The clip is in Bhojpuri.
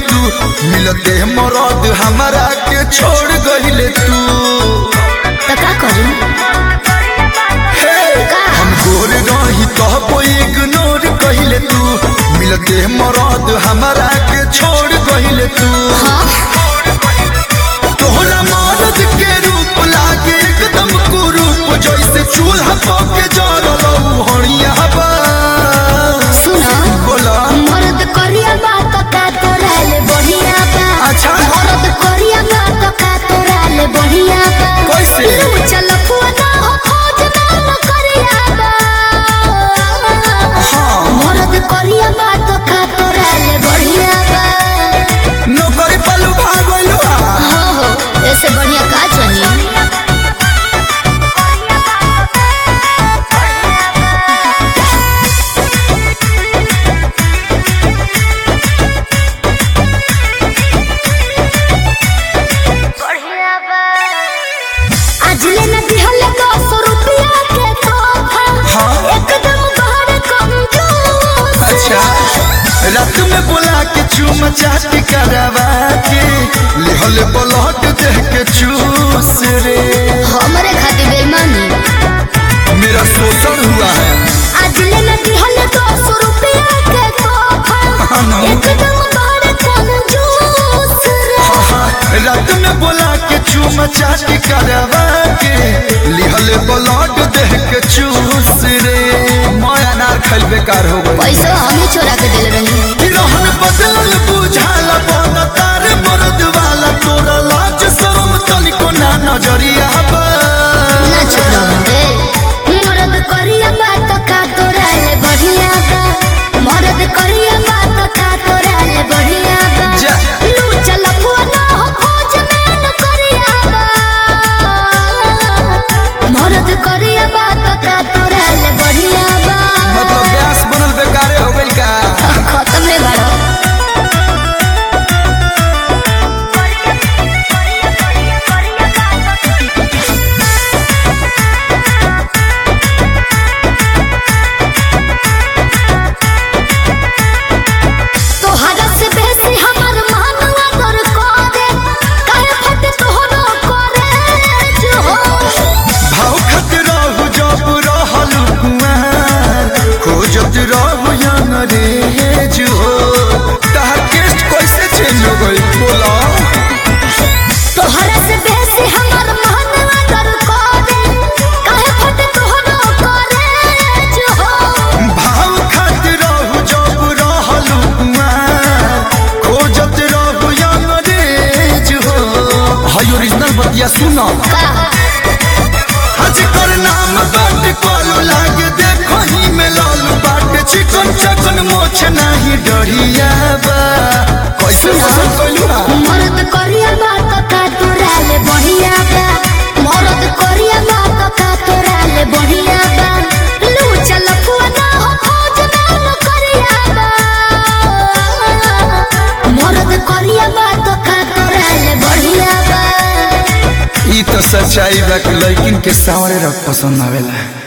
तू मिलते मरद हमारा के छोड़ गहिले तू तो का करी हे हम गोर रही तो इग्नोर कहिले तू मिलते मरद हमारा के छोड़ गहिले तू हाँ तोहरा मरद के रूप लागे एकदम कुरूप जैसे चूल्हा पके जरलौ हणिया बा सुना बोला मरद करिया बात का तोराले बढ़िया बा अच्छा। मरद करिया बात का तोराले बढ़िया बा कैसे? लू चल पुआना हो खोज ना न करिया बा हाँ। मरद करिया बात का तोराले बढ़िया बा नौकरी पलू भागलू हो हो ऐसे बढ़िया का चाहिए आज ले न दिहले दस रुपया के तोहफा हाँ। एकदम बड़ कंजूस अच्छा रात में बोला के चूम चाट करवा के लिहल ब्लड देह के चूस रे हमरे खातिर बेईमानी मेरा शोषण हुआ है आज ले न दिहले दस रुपया के तोहफा हाँ ना। एकदम बड़ कंजूस रे रात में बोला के चूम चाट करवा के लिहल ब्लड देह के चूस रे मैं अनार खैल बेकार हो गई पैसा हमें चोरा के दिल रही रहन बदलल बुझाला बन तार मरद वाला तोरा लाज शरम तनिको ना नजरिया बा ना चुप रहो ए मरद करिया बात का तोराले बढ़िया बा मरद करिया बात का तोराले बढ़िया बा जा। लू चल पुआना हो खोज में न करिया बा मरद करिया बात का तोराले बढ़िया बा मतलब गैस बनल बेकारे हो गइल का खत्म है बड़ा तोहरा से बेसी हमर मानवा दर करे काहे फट तोहरो करे जो भाव खत रहू जब रहल कुआर खोजत रहू अंग्रेज हो तहार टेस्ट कैसे चेंज हो गइल बोला तोहरा से बेसी हमर मानवा दर करे काहे फट तोहरो करे जो भाव खत रहू जब रहल कुआर खोजत रहू अंग्रेज हो हाय ओरिजिनल बतिया सुना का हज कर नाम बाट कॉलू लागे देखो ही में लालू बाट चिकन चकन मोछ नाही डरिया बा कैसे पसंद कइलू हा मरद करिया बात का तोराले बढ़िया बा मरद करिया बात का तोराले बढ़िया बा लू चल पुआना हो खोज ना न करिया बा मरद करिया बात का तोराले बढ़िया बा ई तो सच्चाई बा कि लड़किन के सावरे रख पसंद आवेला